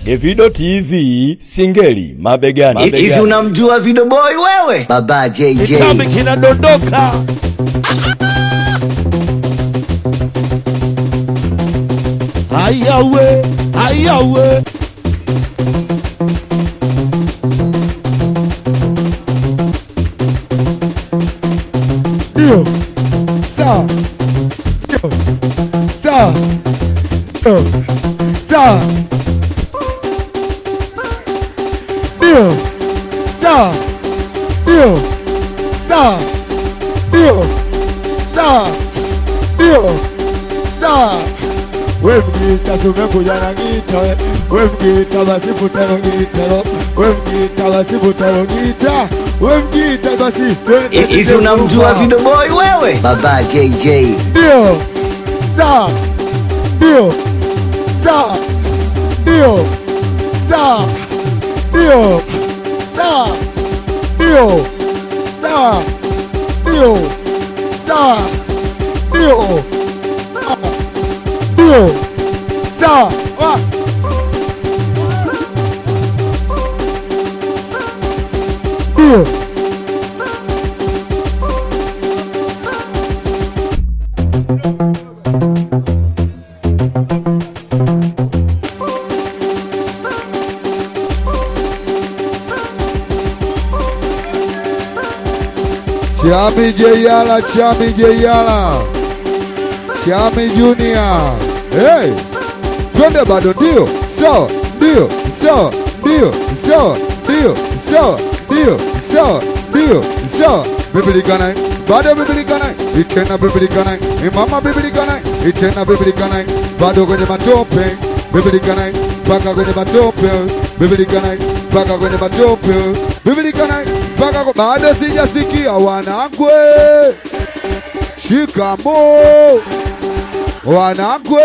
Davido TV Singeli mabegani. Hivi mabegani. unamjua Video Boy wewe? Baba JJ. Kitambi kinadondoka. Ayawe, ayawe. Ndio. Sawa. Ndio. Sawa. Ndio. Sawa. Ndio. Sawa. Ndio. Sawa. Ndio. Sawa. Ndio. Sawa. We mgita tumekuja na gita we. We mgita basi futalo gitalo. We mgita basi futalo gita. We mgita basi twende. Hivi unamjua Video Boy wewe? Baba JJ. Ndio. Sawa. Ndio. Sawa. Ndio. Sawa. Ndio. Sawa. Ndio. Sawa. Ndio. Sawa. Ndio. Sawa. Ndio. Sawa. Wa- Ndio. Chami Jeyala, Chami Jeyala, Chami Junior. Hey, twende bado, ndio sawa, ndio sawa, ndio sawa, ndio sawa, ndio sawa, ndio sawa. Biblikana bado biblikana, itena biblikana, imama biblikana, itena biblikana, bado kwenye matope biblikana, mpaka kwenye matope biblikana, mpaka kwenye matope biblikana, mpaka kwa- bado sijasikia wanangwe, shikamo wanangwe,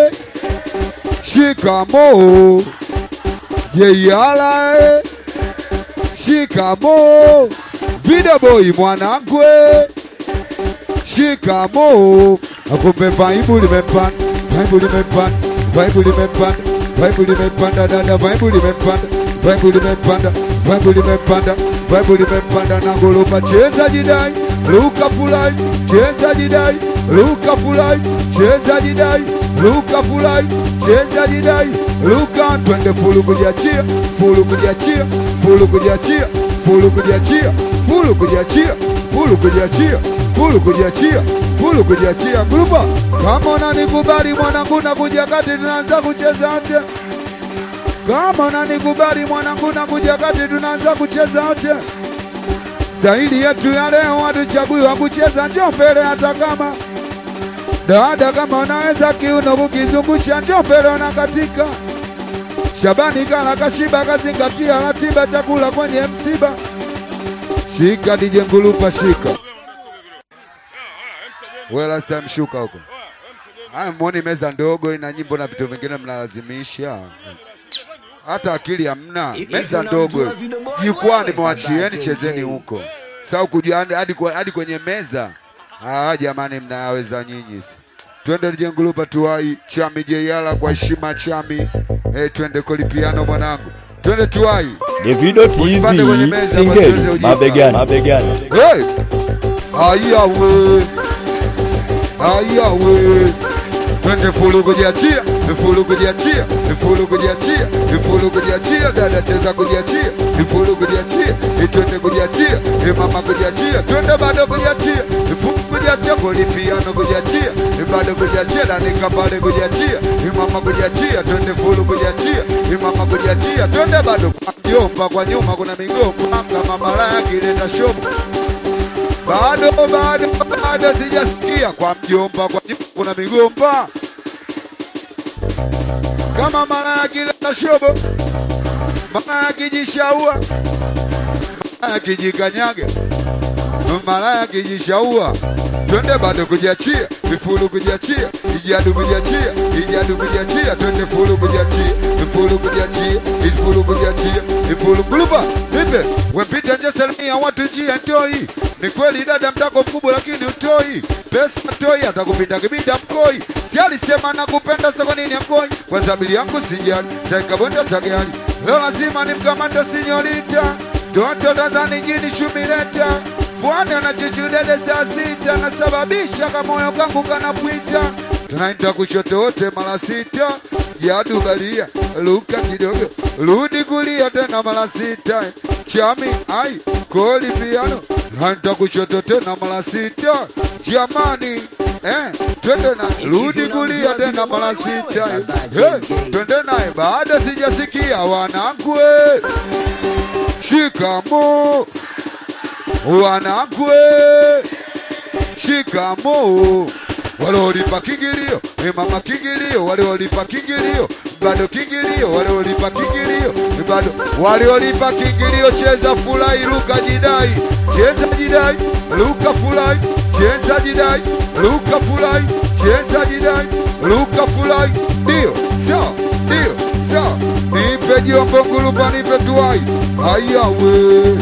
shikamo jeiala, eh. shikamo Video boy mwanangwe, shikamo akumbe vaibu limepanda, vaibu limepanda, vaibu limepanda, vaibu limepanda, dada vaibu limepanda, vaibu limepanda, vaibu limepanda, vaibu limepanda na gorofa, cheza jidai, luka fulai, cheza jidai, luka fulai, cheza jidai, luka fulai, cheza jidai, luka twende fulu kujiachia, fulu kujiachia, fulu kujiachia, fulu kujiachia, fulu kujiachia, fulu kujiachia, fulu kujiachia, fulu kujiachia. Grupa, kama unanikubali mwanangu, nakuja kati, tunaanza kucheza wote. Kama unanikubali mwanangu, nakuja kati, tunaanza kucheza wote. Staili yetu ya leo hatuchaguiwa kucheza, njoo mbele hata kama dada, kama unaweza kiuno kukizungusha, njoo mbele unakatika. Shabani kala kashiba, kazingatia ratiba, chakula kwenye msiba. Shika DJ Ngulupa, shika wewe, last time shuka huko. Haya, mwoni meza ndogo ina nyimbo na vitu vingine mnalazimisha, hata akili hamna. Hivi Meza unamjua ndogo Video Boy jukwani, wewe? mewachieni Baba chezeni JJ. huko, sau kujua hadi- hadi kwa- hadi kwenye meza. Ah, jamani, mnayaweza nyinyi. Twende DJ Ngulupa tuwai Chami Jeyala kwa heshima Chami. Eh, twende kolipiano mwanangu, twende tuwai Davido Usipande kwenye TV meza, Singeli basi ujinga. mabegani. mabegani. Hey! Aya we. Aya we. Twende fulu kujiachia, fulu kujiachia, fulu kujiachia, fulu kujiachia, dada cheza kujiachia, fulu kujiachia, twende kujiachia, mama kujiachia, twende bado kujiachia, fulu kujiachia, polipiano kujiachia, bado kujiachia, danika pale kujiachia, mama kujiachia, twende fulu kujiachia, mama kujiachia, twende bado kwa mjomba, kwa nyuma kuna migomba, kama malaya kileta shobo bado bado bado sijasikia kwa mjomba, kwa nyuma kuna migomba kama mara ya kila shobo, mara ya kijishaua, mara ya kijikanyaga, malaya kijishaua twende bado kujiachia vifulu kujiachia ijadu kujiachia ijadu kujiachia twende fulu kujiachia vifulu kujiachia vifulu kujiachia vifulu gulupa vipe wempita nje salimia watu njia ntoi ni kweli dada mtako mkubwa lakini utoi pesa toi atakupita kibida mkoi si alisema nakupenda soko nini mkoi kwa zabili yangu sijali taikabonda tagali leo lazima nimkamate sinyorita toto tazani jini shumileta Bwana na chuchudede saa sita nasababisha kamoyo kangu kanapwita tunaita kushoto wote mara sita jadu balia luka kidogo rudi kulia tena mara sita chami ai koli piano tunaita kushoto tena mara sita jamani eh, twende na rudi kulia tena mara sita eh, twende naye baada sijasikia wanangu eh. shikamo wanakwe shikamo waliolipa kingilio e mama kingilio waliolipa kingilio bado kingilio waliolipa kingilio bado waliolipa kingilio cheza furahi luka jidai cheza jidai luka furahi cheza jidai luka furahi cheza jidai luka furahi ndio sawa ndio sawa nipe jombo ngulupa nipe tuai ayawe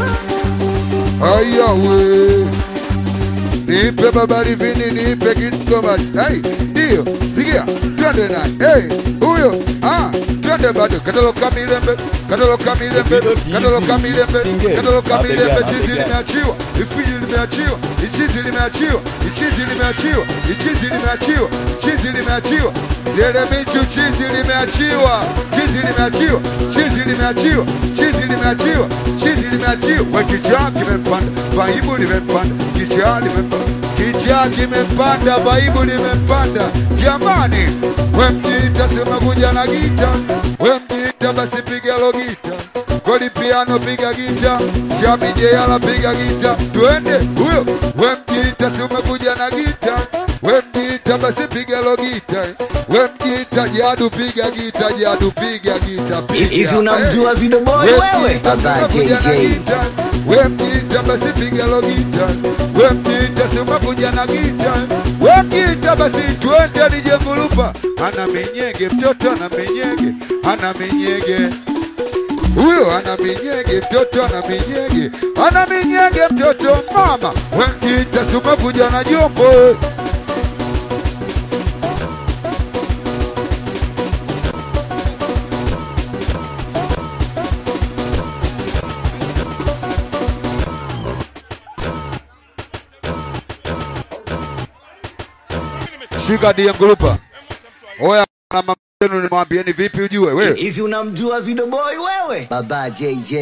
ayawe nipe babari vini nipe kidogo basi hey, ndio sikia twende naye hey, huyo ah, twende bado kataloka milembe kataloka milembe kataloka milembe kataloka milembe chizi limeachiwa ifiji limeachiwa ichizi limeachiwa ichizi limeachiwa ichizi limeachiwa chizi limeachiwa Seremichu chizi limeachiwa chizi limeachiwa chizi limeachiwa chizi limeachiwa chizi limeachiwa we kichaa kimepanda vaibu limepanda kichaa limepanda kichaa kimepanda vaibu limepanda jamani we mjiita sema kuja na gita we mjiita basi piga lo gita koli piano piga gita chamijeyala piga gita twende huyo we mjiita si umekuja na gita we mjiita basi piga lo gita we mjiita jadu piga gita jadu piga gita piga Hivi unamjua Video Boy wewe? Baba JJ. we mjiita basi piga lo gita we mjiita si umekuja na gita we mjiita basi twende nije ngulupa ana minyege mtoto ana minyege ana minyege huyo ana minyege mtoto ana minyege ana minyege mtoto mama wengita sumekuja na jombo shika die ngulupa oya na mama yenu nimwambieni vipi ujue wewe Hivi unamjua Video Boy wewe? Baba JJ.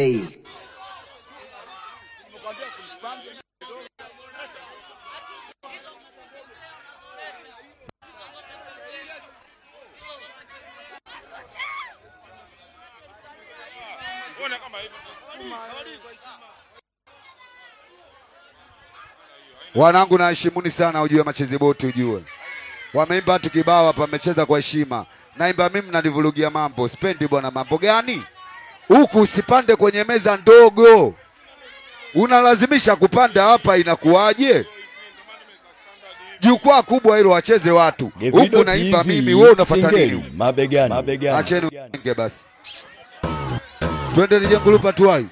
Wanangu naheshimuni sana, ujue machezi boti, ujue wameimba watu kibao hapa, mmecheza kwa heshima. Naimba mimi, mnanivurugia mambo, sipendi bwana. Mambo gani huku? Usipande kwenye meza ndogo, unalazimisha kupanda hapa, inakuwaje? Jukwaa kubwa hilo, wacheze watu Gevido huku, naimba TV, mimi, wewe unapata Singeli, nini? mabegani mabegani Acheni enge basi, twende nije ngulupa tuwai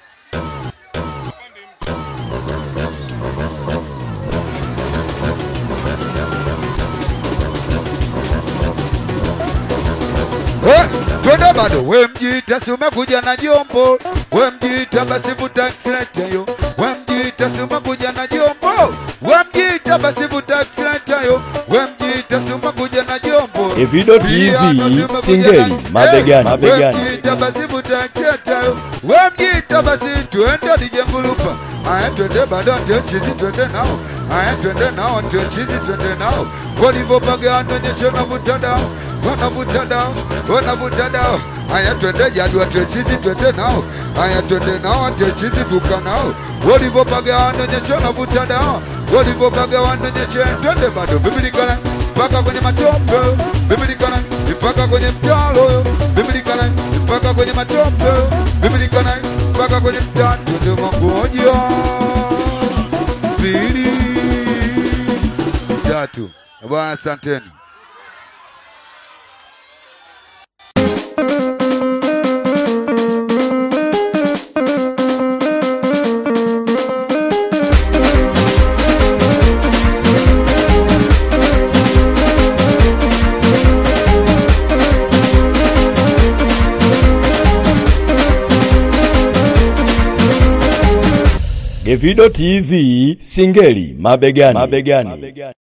Eh, twende bado we mjiita si umekuja na jombo we mjiita basi vuta accelerator yo we mjiita si umekuja na jombo we mjiita basi vuta accelerator yo we mjiita si umekuja na jombo Evido Piano si TV, umekuja Singeli, na- mabegani, Eh, mabegani. we mjiita basi vuta accelerator yo we mjiita basi twende nije ngulupa aya twende bado ndio chizi twende nao aya twende nao ndio chizi twende nao walivyopagana nyecho na mtandao wanavuta dao wanavuta dao aya twende jadua ndio chizi twende nao aya twende nao ndio chizi duka nao walivyopagana nyecho na vuta dao walivyopagana nyecho twende bado bibilikana mpaka kwenye matope bibilikana mpaka kwenye mtalo bibilikana mpaka kwenye matope bibilikana mpaka kwenye mtalo twende magonjwa Bwana, asanteni. Gevido TV Singeli mabegani. mabegani.